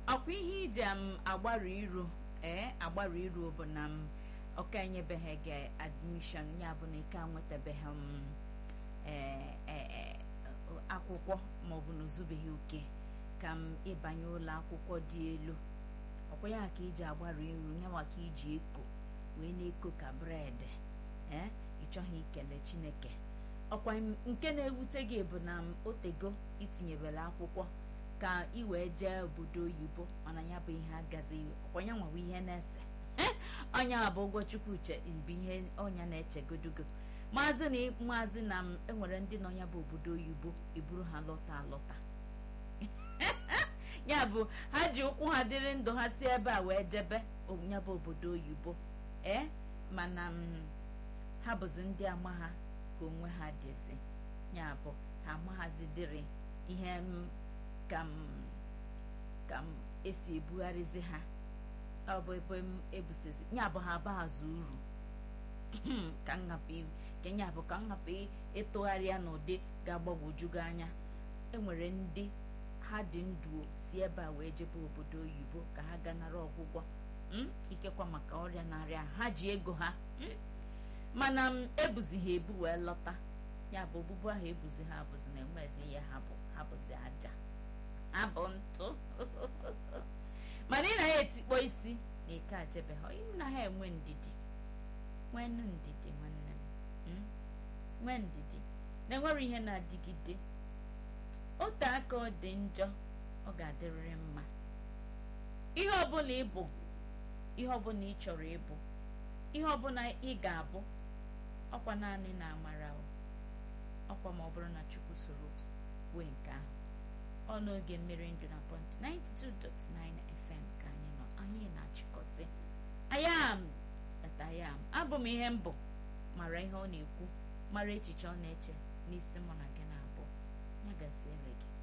ọkwa ihe iji m agbarụ iru ee agbarụ iru bụ na m ọka enyebeghị gị admishọn ya bụ na ike nwetabeghị m akwụkwọ maọbụ na ozubeghị oke ka m ịbanye ụlọ akwụkwọ dị elu ọkwa ya ka iji agbarụ iru nyawa ka iji eko wee na-eko ka bred ee ịchọghị ikele chineke ọkwa nke na-ewute gị bụ na m otego itinyebere akwụkwọ ka ị wee jee obodo oyibo mana ya bụ ihe agazighị ọkwa ya nwawa ihe na-ese ọnya bụ ụgwọ chukwu uche bụ ihe ọnya na-echegodogo maazị na maazị na m enwere ndị nọ ya bụ obodo oyibo eburu ha lọta alọta ya bụ ha ji ụkwụ ha dịrị ndụ ha si ebe a wee jebe ya bụ obodo oyibo ee mana ha bụzi ndị ama ha ka onwe ha dịzi ya bụ ha amaghazidịrị ihe ka m ka m esi ebugharịzi ha ọ bụ ebe m ebusezi ya bụ ha bazụ uru ka nhapụ ka ya bụ ka nhapụ ịtụgharịa n'ụdị ga-agbagwoju gị anya enwere ndị ha dị ndụ si ebe a wee jebe obodo oyibo ka ha ganara ọgwụgwọ ikekwa maka ọrịa na-arịa ha ji ego ha mana m ebuzi ha ebu wee lọta ya bụ ogbugbu ahụ ebuzi ha abụzi na enwezi ihe ha bụ ha bụzi aja ha bụ ntụ mana ị na ya etikpọ isi na ike ajebe ha ị na ha enwe ndidi nwenu ndidi nwanne m nwee ndidi na enwere ihe na-adịgide ote aka ọ dị njọ ọ ga-adịrịrị mma ihe ọbụla ịbụ ihe ọbụla ị chọrọ ịbụ ihe ọbụla ị ga-abụ ọkwa naanị na amara ọkwa ma ọ bụrụ na chukwu soro wee nke ahụ ọ n'oge mmiri ndụ na pọnt 92.9 fm ka anyị nọ anyị na-achịkọsị ayam ayam abụ m ihe mbụ mara ihe ọ na-ekwu mara echiche ọ na-eche n'isi mụ na gị na-abụ ya gaziere gị